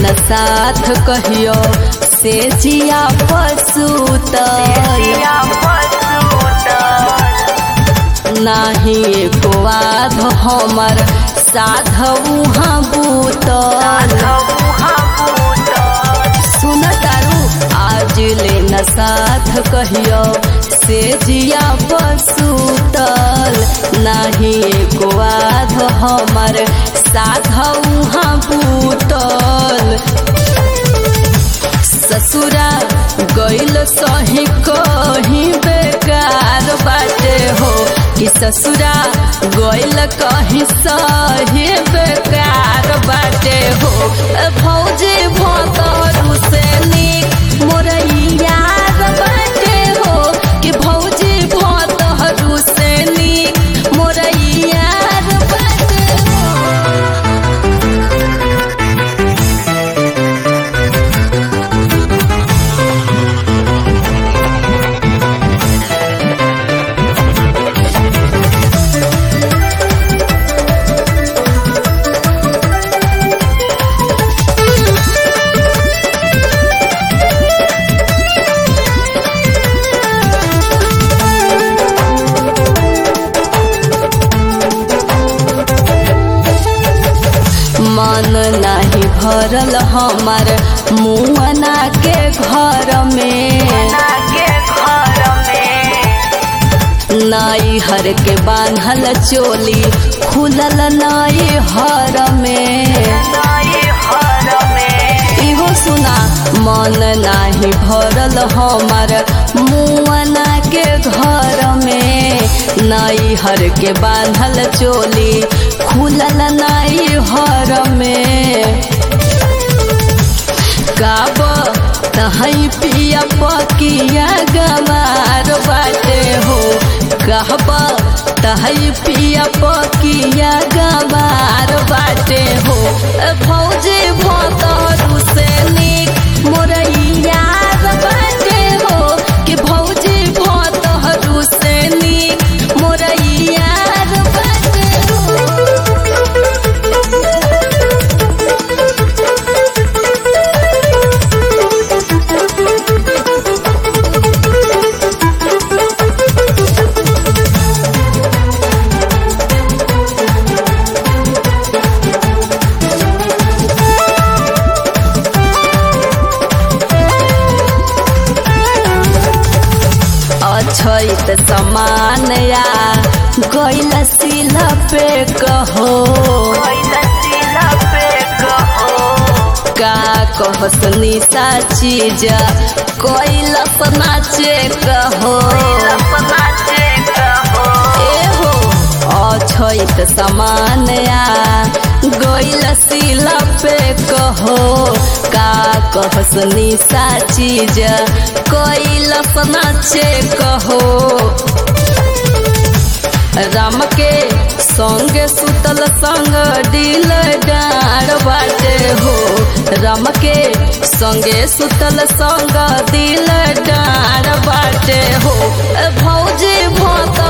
न साथ कहियो से जिया पसूत नाही एको आध हमर साधु हाँ बूतल सुन तारू आज ले न साथ कहियो से जिया पसूतल नाही एको आध हमर साधु हाँ बूतल ससुरा गइल सही कहीं बेकार बाटे हो कि ससुरा गइल कहीं सही बेकार बाटे हो ए भौजी भतरू से निक मोर यार बाटे हो कि भौजी भतरू से निक मोर यार बाटे हो मन नाही भरल हमार मुअना के घर में नाई हर के बांधल चोली खुलल नाई हर में इहो सुना मन नाही भरल हमार मुअना के घर में नाई हर के बांधल चोली खुलल नाई हर में गाब तहई पिया पकिया गमार बाटे हो कहब तहई पिया पकिया गमार बाटे हो ए भौजी भतरू से निक मोर यार बाटे हो कि भौजी भतरू से निक मोर यार बाटे हो अछैत समान या गैल सिला पे कहो का कहस निशा चीज कैल नाचे कहो एहो अछैत समान या गैल सिला पे कहो का कहस निशा चीज कैल नाचे कहो राम के संगे सुतल संग दिल डार बाटे हो राम के संगे सुतल संग दिल डार बाटे हो ए भौजी भत